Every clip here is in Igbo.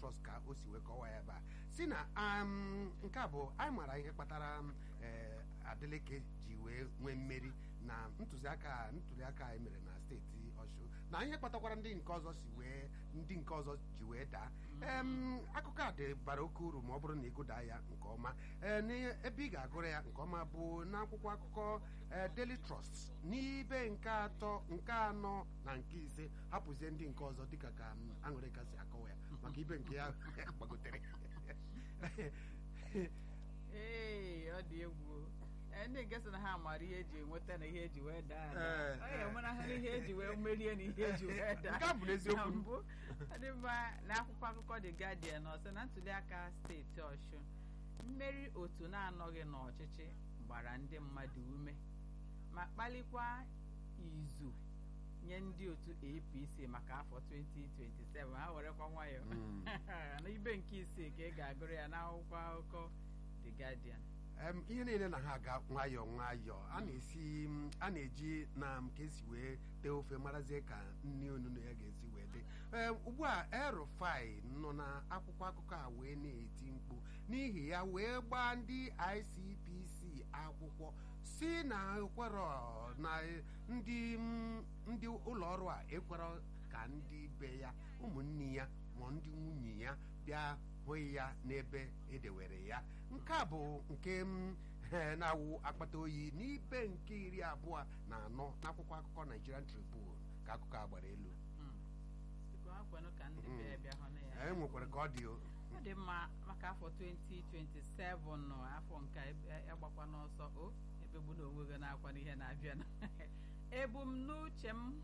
Trust ka o si wee kọwaa ya ebe a si na um, nke a bụ anyị mara ihe kpatara um, eh, Adeleke ji wee nwee mmeri na ntụziaka ntụliaka a emere na steeti Ọshụ na ihe kpatakwara ndị nke ọzọ si wee ndị nke ọzọ ji wee daa em akụkọ a dị bara oke uru ma ọ bụrụ na ịgụda ya nke ọma ee n'ebe ị ga-agụrụ ya nke ọma bụ n'akwụkwọ akụkọ ee, Daily Trust n'ibe nke atọ nke anọ na nke ise hapụzie ndị nke ọzọ dịka ka m, aṅụrịka si akọwa ya maka ibe nke ya gbagotere ee ọ dị egwu Ee, ndị nke sị na ha mara ihe eji enweta na ihe eji wee daa ada. Ee, ọ ga-enwerahụ ihe eji wee merie na ihe eji wee daa Nke a bụ n'eziokwu. na mbụ ọ dị mma na akwụkwọ akụkọ The Guardian ọ sị na ntụliaka steeti Ọshụ mmeri otu na-anọghị n'ọchịchị gbara ndị mmadụ ume ma kpalikwa izu nye ndị otu APC maka afọ 2027 ha werekwa nwayọọ Mm. na ibe nke isii ka ị ga-agụrụ ya n'akwụkwọ akụkọ The Guardian Em, ihe niile na ha aga nwayọọ nwayọọ a na-esi m, a na-eji na m ka esi wee tee ofe marazie ka nri onunu ya ga-esi wee dị Em, ugbu a erufai nọ na akwụkwọ akụkọ a wee na-eti mkpu n'ihi ya wee gbaa ndị ICPC akwụkwọ si na ekwero na ndị m, ndị ụlọ ọrụ a ekwero ka ndị be ya ụmụnne ya ma ndị nwunye ya bịa hụ ya n'ebe edewere ya nke a bụ nke m eh, na-awụ akpata oyi n'ibe nke iri abụọ na anọ n'akwụkwọ akụkọ Nigerian Tribune ka akụkọ a gbara elu Mm. Biko, ha kwenụ ka ndị be ya bịa hụ na ya e nwekwara ka ọ dị o ọ dị mma maka afọ 2027 nọ afọ nke agbakwa n'ọsọ o ebegbu na onwe gị na-akwa n'ihe na-abịa ebumnuche m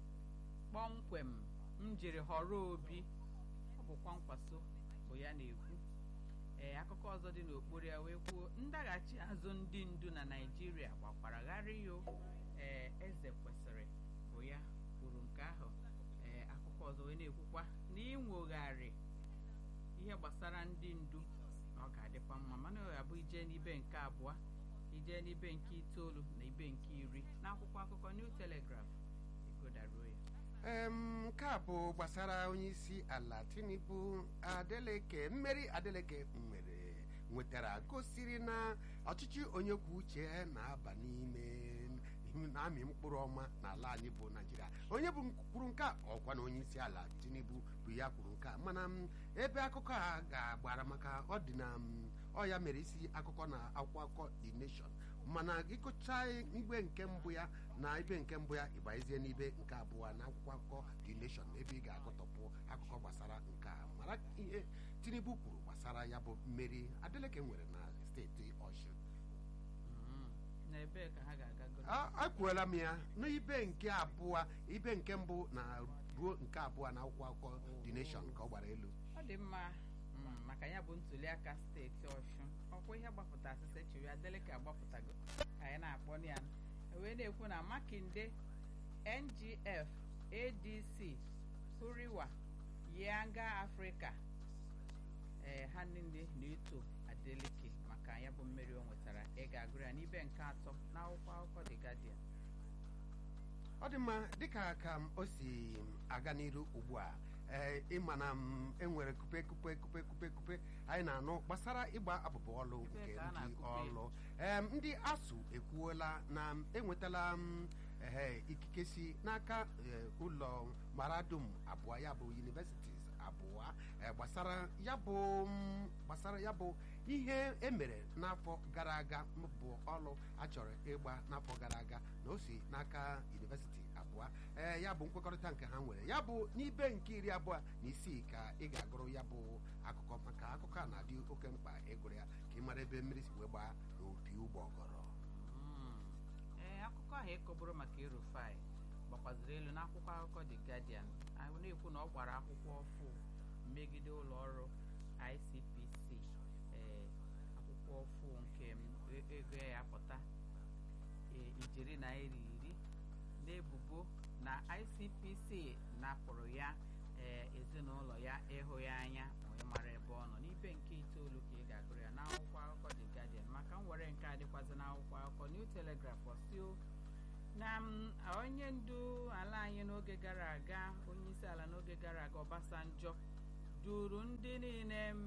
kpọmkwem m jiri họrọ obi ọ bụkwa nkwaso bụ ya na-ekwu ee akụkọ ọzọ dị n'okpuru ya wee kwuo ndaghachi azụ ndị ndu na naijiria gbakwara gharị o ee eze kwesịrị bụ ya kwuru nke ahụ ee akụkọ ọzọ wee na-ekwukwa na inwogharị ihe gbasara ndị ndu na ọ ga-adịkwa mma mana ọ ga-abụ ije n'ibe nke abụọ ije n'ibe nke itoolu na ibe nke iri n'akwụkwọ akụkọ New Telegraph igodaruo ya Em, nke a bụ gbasara onye isi ala Tinubu Adeleke mmeri Adeleke nwere nwetara gosiri na ọchịchị onye kwuo uche ya na-aba n'ime na-amị mkpụrụ ọma n'ala anyị bụ Naijiria onye bụ kwuru nke a ọkwa na onye isi ala Tinubu bụ ya kwuru nke a mana m, ebe akụkọ a ga-agbara maka ọ dị na m, ọ ya mere isi akụkọ na akwụkwọ akụkọ The Nation mana ịgụcha igbe nke mbụ ya na ibe nke mbụ ya ịbanyezie n'ibe nke abụọ na akwụkwọ akụkọ The Nation ebe ị ga-agụtọpụ akụkọ gbasara nke a mara ihe Tinubu kwuru gbasara ya bụ mmeri Adeleke nwere na steeti Ọshụ Mm. na ebee ka ha ga-aga goro A- akwuola m ya n'ibe nke abụọ ibe nke mbụ na ruo nke abụọ na akwụkwọ akụkọ The Nation ka ọ gbara elu ọ dị mma mm, maka ya bụ ntuliaka steeti ọshụ ọkwa ihe gbapụta asịsa chiri adeleke agbapụtago anyị na-akpọ ya wee na-ekwu na makinde ngf adc huriwa yanga afrịka ee ha niile na-eto adeleke maka ya bụ mmeri o nwetara ị ga-agụrụ ya n'ibe nke atọ n'akwụkwọ akụkọ The Guardian ọ dị mma dịka ka m o si aga n'iru ugbu a ee ịma na m enwere kupe kupe kupe kupe kupe anyị na-anụ gbasara ịgba abụbụ ọlụ Ebee nke ka a ndị na-akụpe ya? ọlụ em ndị asụ ekwuola na m enwetala m ehe ikike si n'aka eh, ụlọ maradum abụọ ya bụ universities abụọ eh, gbasara ya bụ m, gbasara ya bụ ihe emere n'afọ gara aga m bụ ọlụ achọrọ ịgba n'afọ gara aga na o si n'aka university abụọ ee ya bụ nkwekọrịta nke ha nwere ya bụ n'ibe nke iri abụọ na isii ka ị ga-agụrụ ya bụ akụkọ maka akụkọ a na-adị oke mkpa ịgụrụ ya ka ị mara ebe mmiri si wee gbaa n'opi ụgbọgọrọ Mm. ee akụkọ ahụ ịkọbụrụ maka erufai gbakwaziri elu n'akwụkwọ akụkọ The Guardian ahụ na-ekwu na ọ gbara akwụkwọ ọfụ megide ụlọ ọrụ ICPC ee akwụkwọ ọfụ nke m, e- ego ya pụta ee, ijeri naira iri n'ebubo na ICPC napụrụ ya ee ezinụlọ ya ịhụ ya anya wee mara ebe ọ nọ n'ibe nke itoolu ka ị ga-agụrụ ya n'akwụkwọ akụkọ The Guardian maka nwere nke a dịkwazị n'akwụkwọ akụkọ New Telegraph ọsio na m, onye ndu ala anyị n'oge gara aga onye isi ala n'oge gara aga Obasanjo duru ndị em,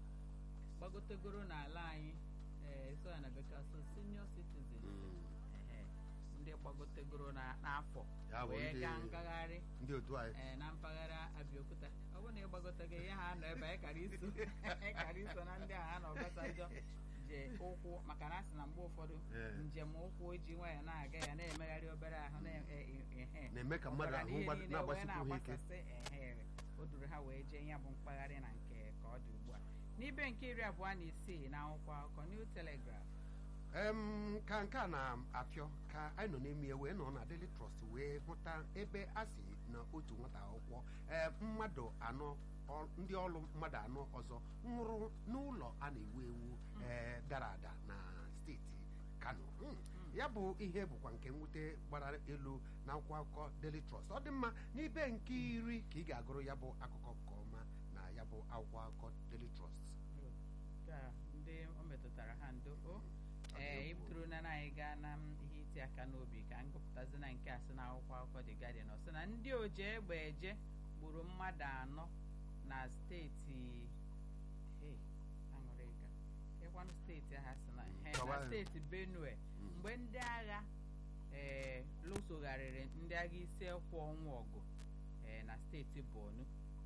gbagotegoro n'ala anyị ee so ya na bekee so senior citizen Mm. ehe, ndị gbagotegoro na- n'afọ Ya bụ wee ndị- gaa ngagharị ndị otu anyị ee, na mpaghara Abiokuta ọ bụrụ na ị gbagoteghị ihe ha nọ ebe anyị kara iso anyị kara iso na ndị agha na Obasanjo je ụkwụ maka na a sị na mgbe ụfọdụ Ee. njem ụkwụ ji nwayọ na-aga ya na-emegharị obere ahụ na- e- e- ehe. na-eme ka mmadụ Ọbara ahụ na ihe mgbado- niile wee na-agbasikwu ha ike na-agbasasị, ehe, o duru ha wee jee ya bụ mkpagharị na nke ka ọ dị ugbu a n'ibe nke iri abụọ na isii na akwụkwọ akụkọ New Telegraph em ka nke a na-apịọ ka anyị nọ n'ime ya wee nọ na Daily Trust wee hụta ebe a si na otu nwata akwụkwọ ee mmadụ anọ ọ- ndị ọrụ mmadụ anọ ọzọ nwụrụ n'ụlọ a na-ewu ewu ee dara ada na steeti Kano Mm. ya bụ ihe bụkwa nke mwute gbara elu na akwụkwọ akụkọ Daily Trust ọ dị mma n'ibe nke iri ka ị ga-agụrụ ya bụ akụkọ nke ọma na ya bụ akwụkwọ akụkọ Daily Trust ka ndị o metụtara ha ndo o ee ibuturu na anyị gaa na m ihe iti aka n'obi ka m gụpụtazi na nke a sị na akwụkwọ akụkọ The Guardian ọ sị na ndị oji egbe eje gburu mmadụ anọ na steeti hey, aṅụrịga ịkwanụ steeti ahụ sị na he, na Kọwaa. steeti Benue Mm. mgbe ndị agha ee lụsogharịrị ndị agha isi ekwe ọnwụ ọgụ ee na steeti Borno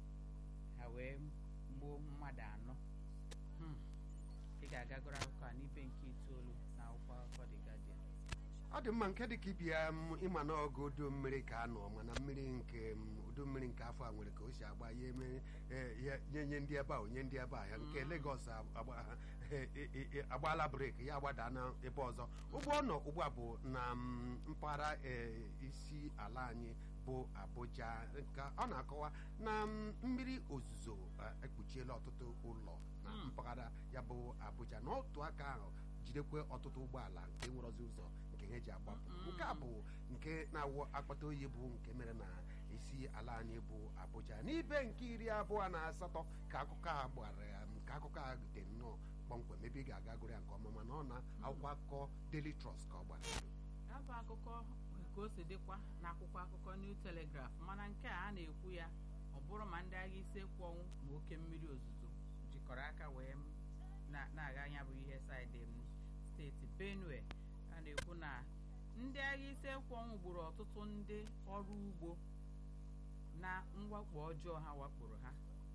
ha wee gbuo mmadụ anọ Hmm. ị ga-agagoro akụkọ a n'ibe nke itoolu na akwụkwọ akụkọ The Guardian ọ dị mma nke dịka ibia m ịma na ọgụ udu mmiri ka anọ mana mmiri nke m, udu mmiri nke afọ a nwere ka o si agba ya eme eh, ya- nye nye ndị ebe a onye ndị ebe a ya nke Lagos agba- eh, eh, eh, eh, agbaala breki ya agbada na ebe ọzọ ụgbọ ọ nọ ugbu a bụ na m, mpaghara eh, isi ala anyị bụ Abuja nke ọ na-akọwa na m, mmiri ozuzo eh, ekpuchiela ọtụtụ ụlọ na Mm. mpaghara ya bụ Abuja n'otu aka ahụ jidekwe ọtụtụ ụgbọala nke nwerozi ụzọ nke ha ji agbapụ Mm. nke a bụ nke na-awụ akpata oyi bụ nke mere na isi ala anyị bụ Abuja n'ibe nke iri abụọ na asatọ ka akụkọ a gbara ya ka akụkọ a dị nnọọ kpọmkwem ebe ị ga-aga gụrụ ya nke ọma mana ọ na akwụkwọ akụkọ Daily Trust ka ọ gbara ya bụ akụkọ ka o si dịkwa n'akwụkwọ akụkọ New Telegraph mana nke a a na-ekwu ya ọ bụrụ ma ndị agha isi ekwu ọnwụ ma oke mmiri ozuzo jikọrọ aka wee m na- na-aga anya bụ ihe saịdị m steeti Benue a na-ekwu na ndị agha isi ekwu ọnwụ gburu ọtụtụ ndị ọrụ ugbo na mwakpo ọjọọ ha wakporo ha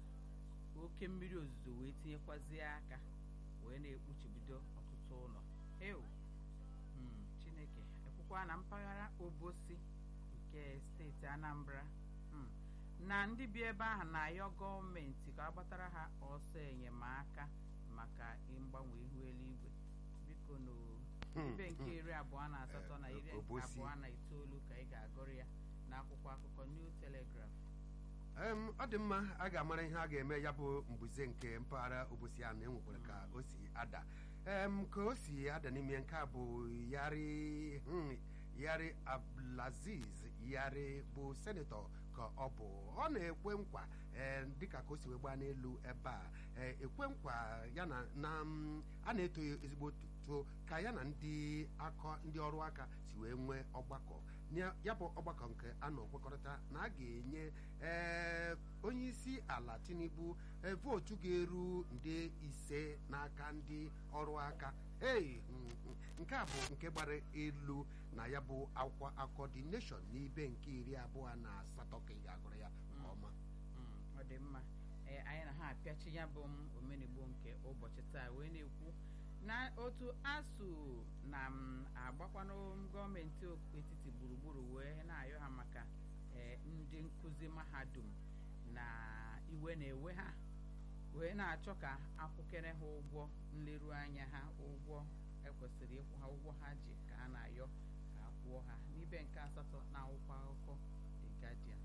oke mmiri ozuzo wee tinyekwazie aka wee na-ekpuchibido ọtụtụ ụlọ ewu Mm, chineke ekwukwa na mpaghara obosi nke steeti anambra mm, na ndị bi ebe ahụ na-ayọ gọọmenti ka agbatara ha ọsọ enyemaka maka mgbanwe ihu eluigwe biko no Hmm, ibe nke hmm. iri abụọ na asatọ na Eh, iri Obosi. abụọ na itoolu ka ị ga-agụrụ ya n'akwụkwọ akụkọ New Telegraph Em, ọ dị mma a ga-amara ihe a ga-eme ya bụ mbuze nke mpaghara obosi ahụ na-enwekwara ka o si ada em ka o si ada n'ime nke a bụ yari hmm, yari abdulaziz yari bụ senetọ ka ọ bụ ọ na-ekwe nkwa eh, dịka ka o si wee gbaa n'elu ebe a eh, ekwe nkwa ya na na mm, a na-eto ya ezigbo tuto ka ya na ndị akọ ndị ọrụ aka si wee nwee ọgbakọ Na ya bụ ọgbakọ nke a nọ kwekọrịta na a ga-enye ee onye isi ala tinubu ee, vootu ga-eru nde ise n'aka ndị ọrụ aka ei mm, mm, nke a bụ nke gbara elu na ya bụ akwụkwọ akọ the nation n'ibe nke iri abụọ na asatọ ka ị ga-agụrụ ya nke ọma Mm, ọ dị mma ee anyị na ha apịachi ya bụ m omenigbo nke ụbọchị taa wee na-ekwu na otu asụ na m agbakwanụ gọọmenti etiti gburugburu wee na-ayọ ha maka ee, ndị nkụzi mahadum na iwe na-ewe ha wee na-achọ ka akwụkere ha ụgwọ nleru anya ha ụgwọ ekwesịrị ịkwụ ha ụgwọ ha ji ka a na-ayọ ka a kwụọ ha n'ibe nke asatọ na akwụkwọ akụkọ The Guardian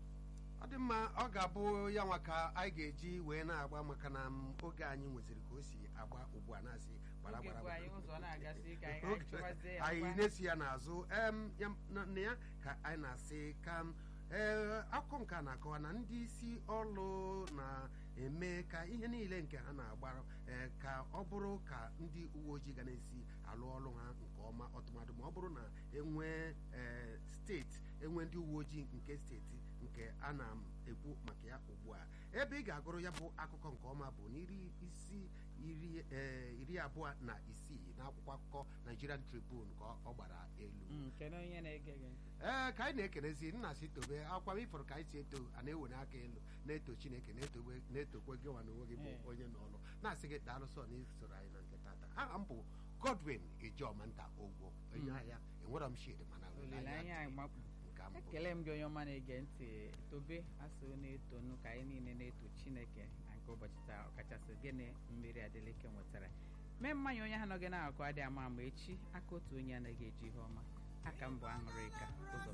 ọ dị mma ọ ga-abụ ya nwa ka anyị ga-eji wee na-agba maka na m, oge anyị nweziri ka o si agba ugbu a na-asị gbara Oge gbara bụ anyị gbara. ụzọ na-agasị ka anyị Oge- chụwazie ya anyị ngwa. na-esi ya n'azụ em, ya- na na ya ka anyị na-asị ka m, ee akụkọ nke a na-akọwa na ndị isi ọrụ na-eme ka ihe niile nke ha na-agbara ee, ka ọ bụrụ ka ndị uwe ojii ga na-esi alụ ọrụ ha nke ọma ọtụmadụ ma ọ bụrụ na enwee ee, steeti enwee ndị uwe ojii nke steeti nke a na-ekwu maka ya ugbu a ebe ị ga-agụrụ ya bụ akụkọ nke ọma bụ n'iri isi iri ee, iri abụọ na isii n'akwụkwọ akụkọ Nigerian Tribune ka ọ gbara elu Mm, kedu onye na-ege gị ntị ee ka anyị na-ekenezi nna si tobe akwa m ifọrọ ka anyị si eto a na-ewere aka elu na-eto chineke na-etokwe na-etokwe gị nwa na onwe gị bụ Ee. onye n'ọlụ na-asị gị daalụ sọ na isoro anyị na nke tata aha m bụ Godwin Ejomanta Ogwo onye Mm. ahịa enwerọ m shid mana olileanya anyị dị gbapụ nke mbụ ekele m gị onye ọma na-ege ntị tobe asị na-etonu ka anyị niile na-eto chineke na nke ụbọchị taa ọkachasị gịnị mmiri adịlike nwetara mee mmanya onye ha nọ gị na-akụ adị ama ama echi aka otu onye anaghị eji ihe ọma aka m bụ aṅụrịka ụzọ